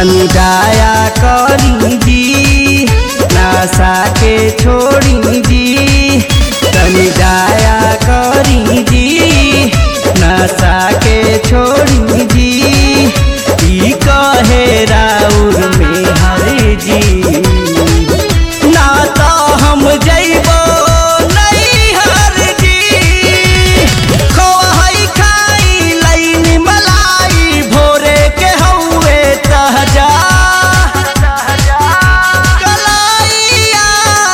तनी दया करी जी नशा के छोड़ी जी तनी दया करी जी नशा के छोड़ी जी ई कहे राउर में हर जी ना तो हम जइबो नैहर जी खोहई खाई लईनी मलाई भोरे के हौवे तहजा कलाइया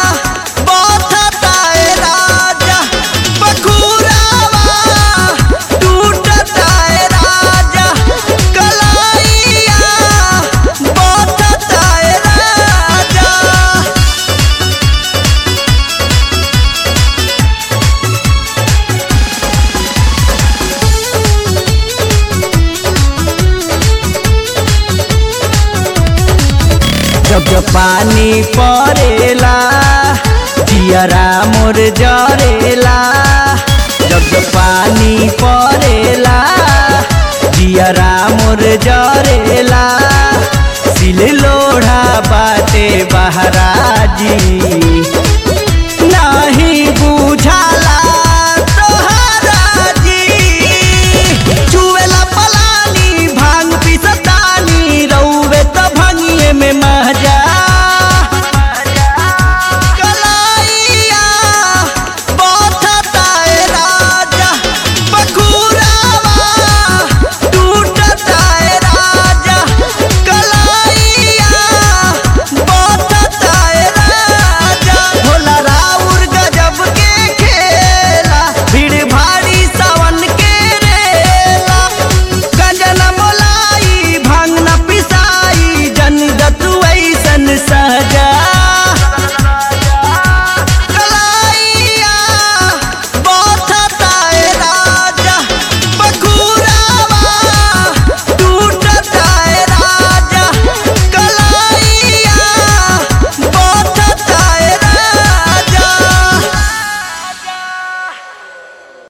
बथताए राजा बखुरावा टूटताए राजा कलाइया बथताए राजा जब जब पानी पड़ेला जियरा मोर जरेला जब जब पानी पड़ेला जियरा मोर जरेला